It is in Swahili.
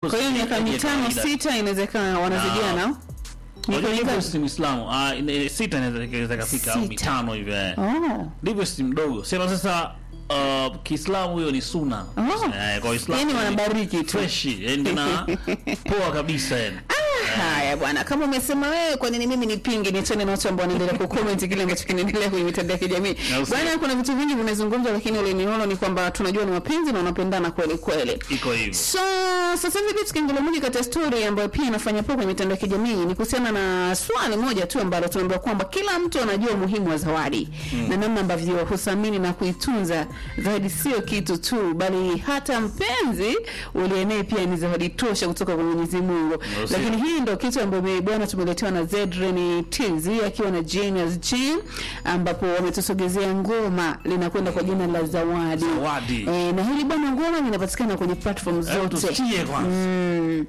Kwa hiyo miaka ya mitano kawaida. sita inawezekana wanazidiana. Miaka Unajua mingapi? Divorce si Muislamu. Ah, ine- sita inaweza inaweza kafika au Sita. mitano hivi. eh. Oh. Divorce si mdogo. Sema sasa uh, Kiislamu hiyo ni sunna. Oh. Eh, kwa Uislamu. Yaani ni wanabariki tu. Fresh, yani na poa kabisa yani. Haya bwana, kama umesema wewe, kwa nini mimi nipinge? Niachane na watu ambao wanaendelea kucomment kile ambacho kinaendelea kwenye mitandao ya kijamii. Na usi- Bwana, kuna vitu vingi vinazungumzwa, lakini ile ninono ni kwamba tunajua ni wapenzi na wanapendana kweli kweli. Iko hivyo. So sasa hivi kitu kingine moja kati ya story ambayo pia inafanya poa kwenye mitandao ya kijamii ni kuhusiana na swali moja tu ambalo tunaambiwa kwamba kila mtu anajua umuhimu wa zawadi na namna ambavyo huthamini na kuitunza zawadi. Sio kitu tu, bali hata mpenzi ulienee pia ni zawadi tosha kutoka kwa Mwenyezi Mungu. Ndio, sio. Lakini hii ndio kitu ambayo bwana tumeletewa na Zedren TZ akiwa na Genius G ambapo wametusogezea ngoma linakwenda kwa jina la Zawadi. Zawadi. E, na hili bwana ngoma linapatikana kwenye platform Hebu zote. tusikie kwanza. Mm.